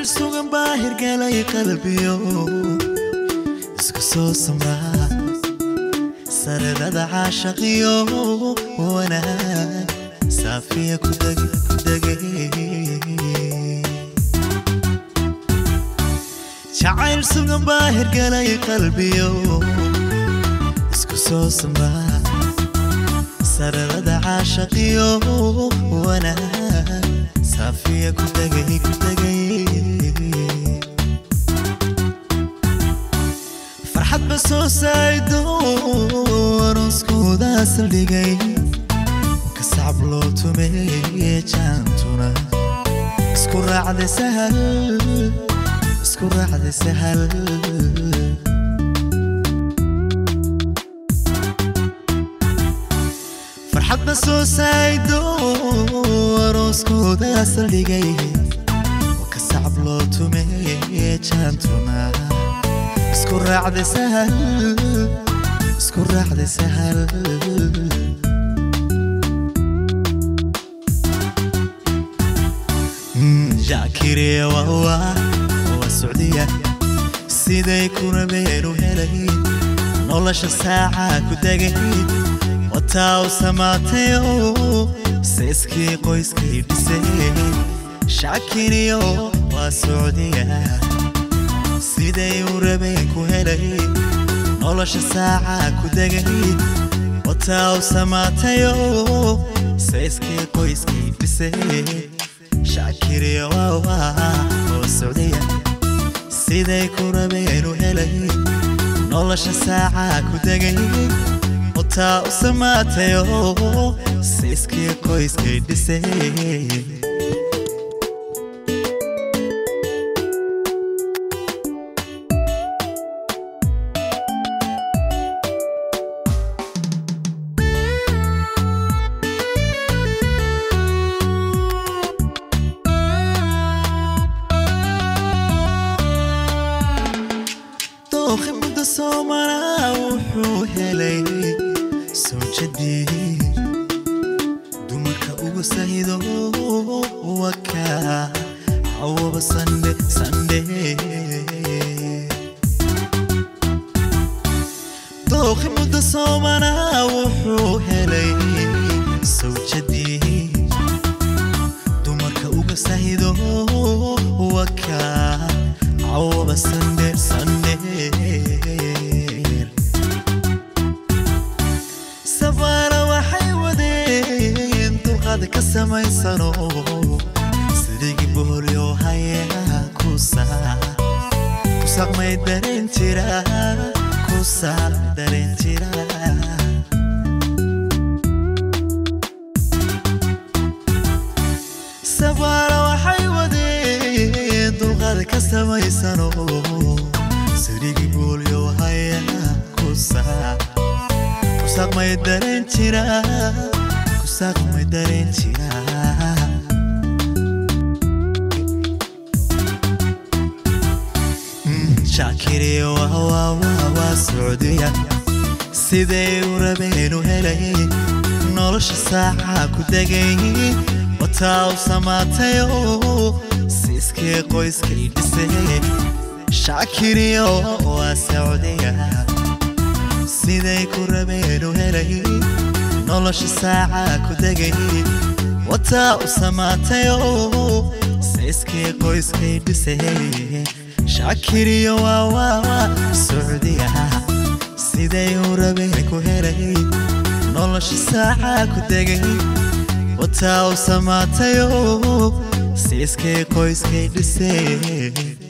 jacayl sugan baa hirgalay qalbiyo isku soo samraa saradada caashaqiyo wanaag saafiya ku degay jacayl sugan baa hirgalay qalbiyo isku soo samraa saradada caashaqiyo wanaag saafiya ku degay ku degay farxad ba soo saaydo arooskooda saldhigay kasacab loo tumeeye jaantuna isku raacday sahal isku raacday sahal farxad ba soo saaydo arooskooda saldhigay kasacab loo tumeeye jaantuna isku raacday sahal isku raacday sahal jaakiriya wawa waa socdiya siday kuna beenu helay nolosha saaca ku degay wataa u samaatayo seeskii qoyskay dhisay shaakiriyo waa socdiya siday u rabeen ku helay nolosha saaca ku degay wataa u samaatayo sayskii qoyskii dhisay shaakiriya wawa oo socdaya siday ku rabeen u helay nolosha saaca ku degay wataa u samaatayo sayskii qoyskii dhisay dooqi muddo soo maraa wuxuu helay sawjadii dumarka ugu sahido waka cawaba sande sande dooqi muddo soo maraa wuxuu helay sawjadii dumarka uga sahido waka cawaba sande sande sabaara waxay wadeen dulqaad ka samaysano sidigi boholyo hayaa kusaa kusaqmay dareen jira kusaaq dareen jira sabaara waxay wadeen dulqaad ka samaysano sidigi boholyo hayaa kusaa kusaqmay dareen jira kusaqmay dareen jira shaakiriya waa socdiya siday u rabeen u helay nolosha saaca ku degay wataa u samaatayo siiskii qoyskay dhisay shaakiriya waa socdiya siday ku rabeen u helay nolosha saaca ku degay wataa u samaatayo sayskii qoyskay dhisay shaakiriyo waa waawa socdiya siday u rabeen ku helay nolosha saaca ku degay wataa u samaatayo siiskii qoyskay dhisay